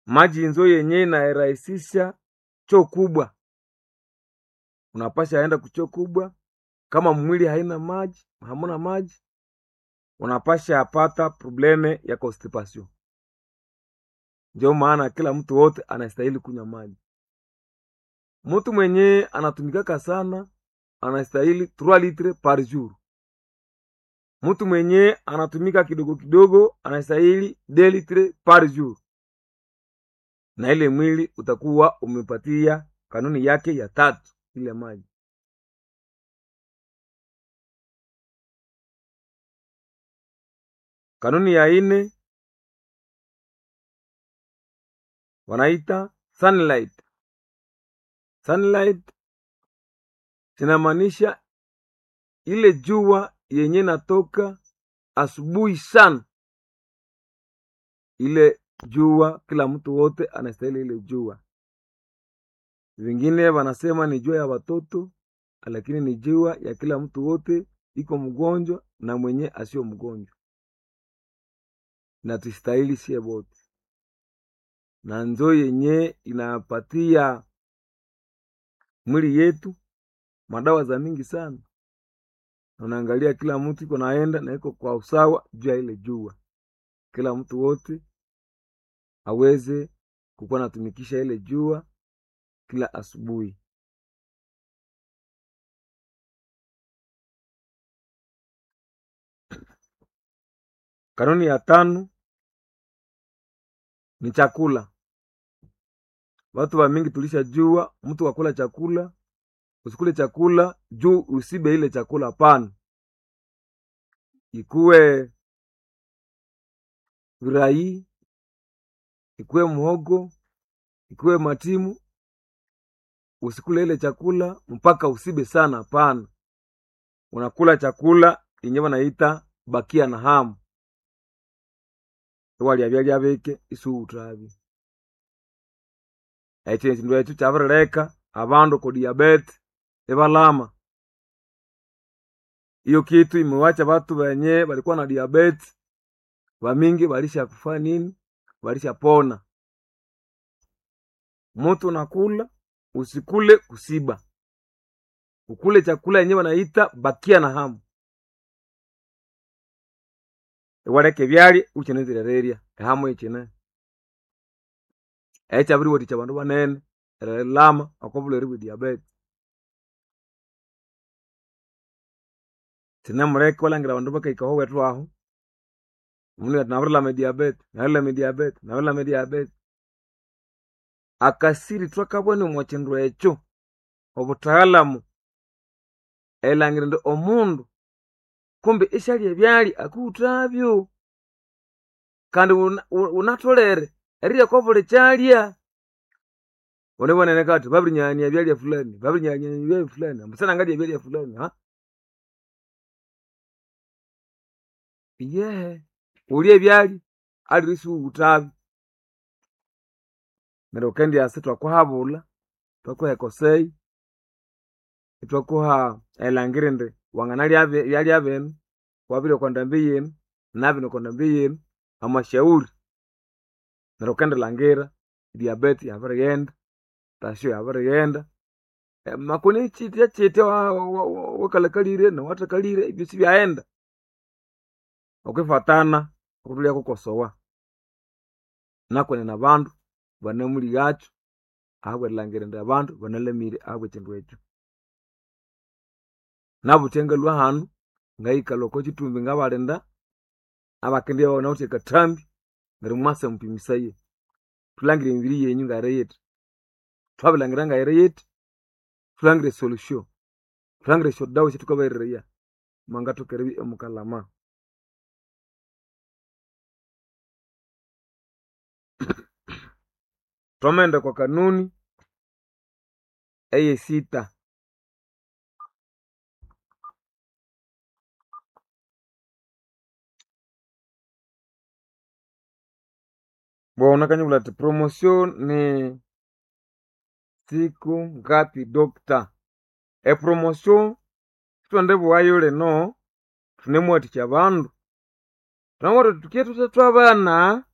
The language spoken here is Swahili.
maji nzo yenye inairahisisha choo kubwa unapasha aenda kuchoo kubwa kama mwili haina maji hamuna maji unapasha apata probleme ya constipation ndio maana kila mtu wote anastahili kunywa maji mtu mwenye anatumikaka sana anastahili 3 litre par jour mtu mwenye anatumika kidogo kidogo anastahili 2 litre par jour na ile mwili utakuwa umepatia kanuni yake ya tatu ile maji kanuni ya ine wanaita sunlight sunlight zinamaanisha ile jua yenye natoka asubuhi sana ile jua kila mtu wote anastahili ile jua vingine wanasema ni jua ya watoto lakini ni jua ya kila mtu wote iko mgonjwa na mwenye asio mgonjwa na tustahili sie wote na nzo yenye inapatia mwili yetu madawa za mingi sana unaangalia kila mtu iko naenda na iko kwa usawa juu ya ile jua kila mtu wote aweze kukuwa natumikisha ile jua kila asubuhi kanuni ya tano ni chakula watu wa mingi tulisha jua mtu wakula chakula usikule chakula juu usibe ile chakula pana ikuwe virai ikuwe mhogo ikuwe matimu usikule ile chakula mpaka usibe sana pana unakula chakula yenye wanaita bakia na hamu iwalya byalya bike isuutabi ekyo ekindu ekyo kyabirileka abandu ku diabete ibalama iyo kitu imewacha batu benye balikuwa na diabete bamingi balisha kufa nini balisha pona mutu nakula usikule kusiba ukule chakula yenye wanaita bakia na hamu iwaleke byali ukinezirererya ehamu ikine ekyabiriwathikya abandu banene erilama okobulhwere bwe diabete sinemuleke iwalhangira abandu bakahikaho wethu ahu omundu ati nabirilama ediabete nabirilama ediabete nabirilama ediabete akasiri twakabwana omu kindu ekyo obutaalamu erilhangira indi omundu kumbe isyalya ebyalya akuwuthabyo kandi wunatholere erirya kobuli kyalya unibonene kati babirinyanya ebyalya fulani babirinyanya ebyalya fulani ambusana ngalya ebyalya fulani ha yehe wulya ebyalya alire isiwuwuthabyo neryo wukendyasa ithwakuhabulha ithwakuha ekoseyi ithwakuha erilhangira indi wanganalya ebyalya binu wabirya okwandambi yinu nabinu okwandambi yinu amashauri neryo wukendilhangira diabete yabirighenda tasio yabirighenda makoni kyithya kyithya wakalakalire nawathakalire ebyosi byaghenda okwifatana okutholya kukosowa nakwenene nabandu banemulighakyo ahabwerilhangira indi abandu banalamire ahabwekindu ekyo nabuthya ngalwa hanu ngayikalha okwakithumbi ngabalinda abakendibya banawithe akathambi neryo mwasa mupimisaye thulhangire emibiri yenyu ngayiriyithi thwabilhangira ngayiriyithi thulhangire esolution thulhangire esyodawa esyathukabaherireya mwangathoka eribya imukalhama thwamaghenda okwa kanuni eyesita bona kanyibulha ati promotion ni siku ngapi dokta epromotion sithwendibughayo lino thunemuwathikya abandu thunamubwira thuthi thukye thuthe thwabana